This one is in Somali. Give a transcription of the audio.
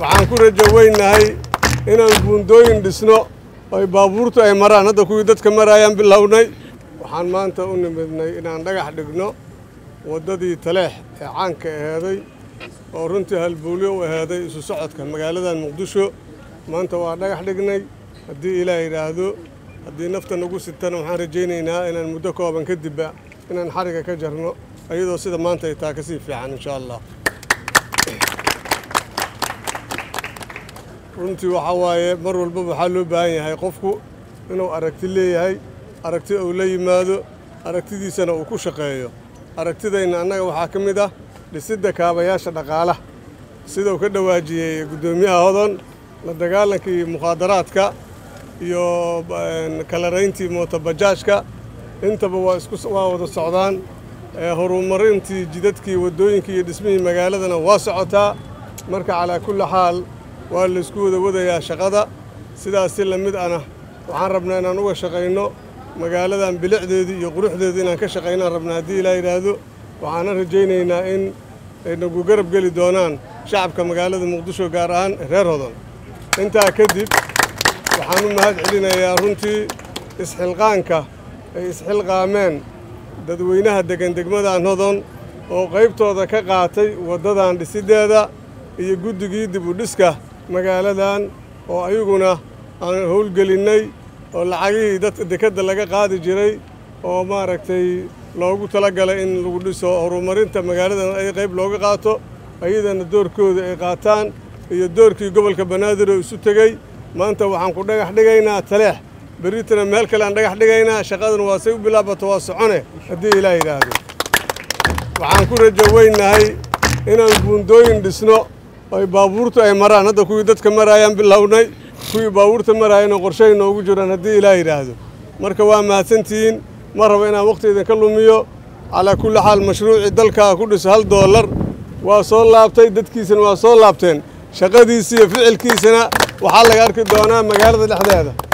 waxaan ku rajo weynahay inaan buundooyin dhisno ay baabuurtu ay maraan hadda kuwii dadka maraayaan bilownay waxaan maanta u nimidnay inaan dhagax dhigno waddadii taleex ee caanka aheeday oo runtii halbuulyo u aheeday isu socodka magaaladan muqdisho maanta waa dhagax dhignay haddii ilaah yidhaahdo haddii nafta nagu sitana waxaan rajaynaynaa inaan muddo kooban kadibba inaan xariga ka jarno iyadoo sida maanta ay taa ka sii fiican insha allah runtii waxaa waaye mar walbaba waxaa loo baahan yahay qofku inuu aragti leeyahay aragti uu la yimaado aragtidiisana uu ku shaqeeyo aragtidayna annaga waxaa ka mid ah dhisidda kaabayaasha dhaqaalaha sidau ka dhawaajiyey guddoomiyaha hodon la dagaalankii mukhaadaraadka iyo kalarayntii mootobajaajka intaba waa isku waa wada socdaan horumarintii jidadkii waddooyinkii iyo dhismihii magaaladana waa socotaa marka calaa kulli xaal waa laysku wada wadayaa shaqada sidaas si la mid ana waxaan rabnaa inaan uga shaqayno magaaladan bilicdeedii iyo quruxdeedii inaan ka shaqaynaan rabnaa haddii ilaa yidhaahdo waxaana rajaynaynaa in ay nagu garab geli doonaan shacabka magaalada muqdisho gaar ahaan reer hodon intaa kadib waxaan u mahad celinayaa runtii isxilqaanka ay isxilqaameen dadweynaha deggan degmadan hodon oo qaybtooda ka qaatay waddadan dhisiddeeda iyo guddigii dib u dhiska magaaladan oo ayaguna aan howlgelinnay oo lacagihii dadka dekedda laga qaadi jiray oo maaragtay loogu talagalay in lagu dhiso horumarinta magaaladan ay qayb looga qaato ayadana doorkooda ay qaataan iyo doorkii gobolka banaadir oo isu tegey maanta waxaan ku dhagax dhigaynaa taleex berritana meel kale aan dhagax dhigaynaa shaqadan waa say u bilaabato waa socone haddii ilaah yidhaahdo waxaan ku rajo weynahay inaan buundooyin dhisno ay baabuurtu ay maraan hadda kuwii dadka maraayaan bilownay kuwii baabuurta maraayana qorshay noogu jiraan haddii ilaah yidhaahdo marka waa mahadsantihiin ma rabo inaan wakhti idinka lumiyo calaa kulli xaal mashruucii dalkaa ku dhiso hal doolar waa soo laabtay dadkiisana waa soo laabteen shaqadiisa iyo ficilkiisana waxaa laga arki doonaa magaalada dhexdeeda